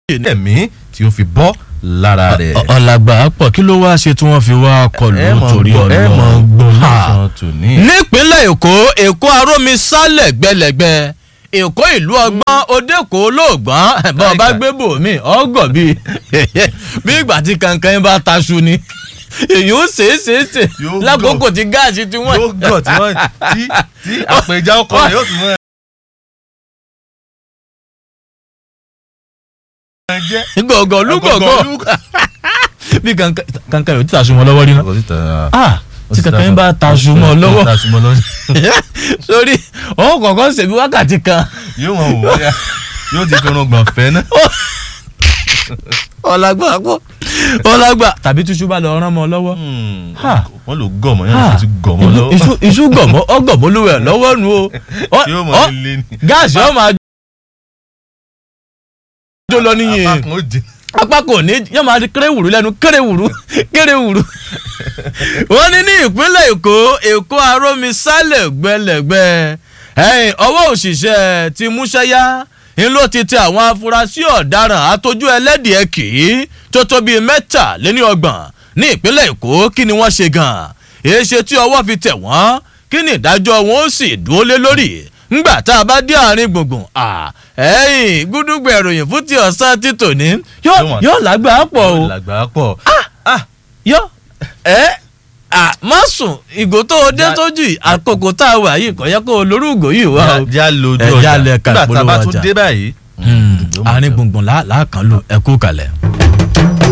ẹ̀mí tí ó fi bọ́ lára rẹ̀. ọ̀làgbà pọ̀ kí ló wá ṣe tí wọ́n fi wá kọlù ẹ mọ̀ torí gbọ́- ẹ mọ̀ gbọ́ Ha. lọ́sàn-án tòní. nípínlẹ̀ èkó èkó arómi sálẹ̀ gbẹlẹ̀gbẹ èkó ìlú ọgbọ́n òdèkó lóògbọ́n bá ọba gbé bòmí ọgọ̀ bíi bí ìgbà tí kankan yín bá taṣu ni èyí ó ṣeé ṣeé ṣe Yóò lákòókò tí gáàsì tí wọ́n. yóò gọ̀ tí wọ́n tí tí àpèjá ọkọ rẹ̀ yóò tún mọ́ ẹ jẹ́. gọ̀gọ̀ lúgọ̀gọ̀ bí kankan kankan yóò tí taṣu mọ́ lọ́wọ́ rí náà. ọkọ̀ síta ah tí kankan yín bá taṣu mọ́ lọ́wọ́ taṣu mọ́ lọ́wọ́ sórí òun kọ̀ọ̀kan ṣèbí wákàtí kan yóò wọn wò wáyà yóò ti fi irun gbọ̀n fẹ́ náà. ọlágbà pọ̀ ọlágbà tàbí túṣu bá lọ rán mọ́ lọ́wọ́. Ha. wọ́n lò gọ̀ mọ́ yẹn Ah, ló ti gọ̀ mọ́ lọ́wọ́. iṣu iṣu gọ̀mọ́ ọgọ̀mọ́ lówó ẹ̀ lọ́wọ́ nu o Ọ- yóò mọ̀ ọ- nílé ni. gáàsì ọ máa jó lọ níyìn apá kan ó jẹ. apá kò ní yóò máa di kéré-wùrú lẹ́nu kéré-wùrú kéré-wùrú. wọ́n ní ní ìpínlẹ̀ èkó èkó arómi sálẹ̀ gbẹlẹ̀gbẹ́ ẹ̀yìn ọwọ́ òṣìṣẹ́ ti múṣẹ́yá ń ló ti tẹ àwọn afurasí ọ̀daràn àtọ́jú ẹlẹ́dìẹ̀ kì í tó tó bíi mẹ́tàléní ọgbọ̀n ní ìpínlẹ̀ èkó kí ni wọ́n ṣe gan-an èé ṣe tí ọwọ́ fi tẹ̀ wọ́n kí ni ìdájọ́ wọn ó sì dúró lé lórí ngbà tá a bá dé àárín gbùngbùn ẹ̀yìn gúdúgbò ìròyìn fún ti ọ̀sán títò ní Yóò wọ́n- yóò lágbàá pọ̀ o làgbà pọ̀. yọ ẹ à má sùn ìgò tó o dé Já- sójú yìí àkókò tá a wà yìí kò yẹ kó o lórí ìgò yìí wá o. já lójú Ẹ ọjà já lẹ ka nígbà tá a bá ìpolówó tún ọjà. dé báyìí. àárín gbùngbùn láàkàn lò ẹ kú kalẹ̀.